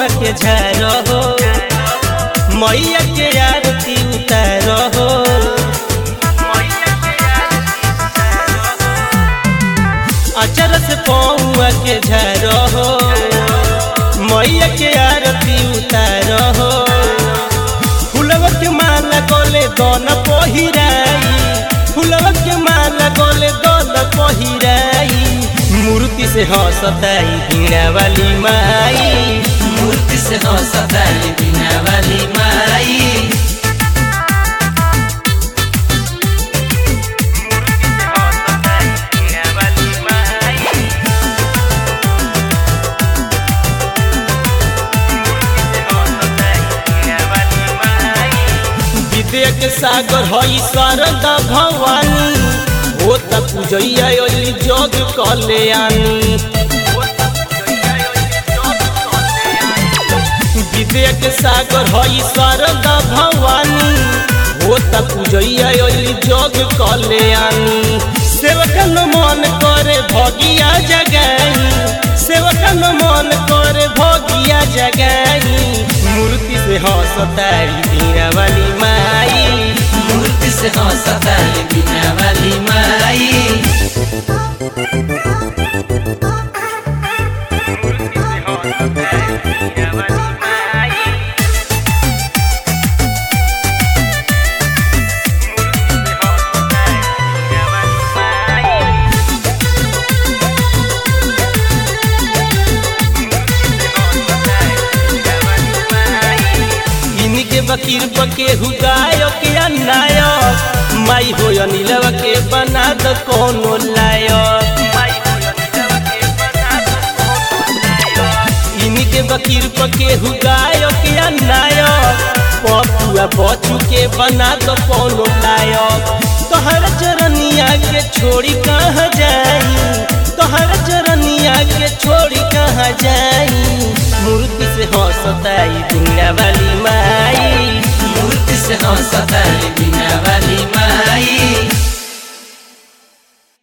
पौआ के झारो हो मैया के आरती उतारो हो अचर से पौआ के झारो हो मैया के आरती उतारो हो फुलवा के माला गोले दोन पहिराई फुलवा के माला गोले दोन पहिराई मूर्ति से हंसताई बीणा वाली माई मूर्ति से हंसताली बिना वाली माई विद्या के सागर हई शारदा भवानी हो त पूजैया ओली जग कल्याणी विद्या के सागर हई शारदा भवानी हो त पूजैया ओली जग कल्याणी सेवकन मन करे भगिया जगाई सेवकन मन करे भगिया जगाई मूर्ति से हंसतारी बीरा वाली माई मूर्ति से हंसताली बिना वाली माई इनके बकीर बके हुदायक या नायक माई हो नीलव के बना द कोनो लायक इनके बकीर बके हुदायक या नायक पपुआ बचू के बना द कोनो लायक तोहर चरनिया के छोड़ी कहाँ जाई तोहर चरनिया के छोड़ी कहाँ जाई मूर्ति से हंसताई दुनिया वाली माई मूर्ति से हंसताली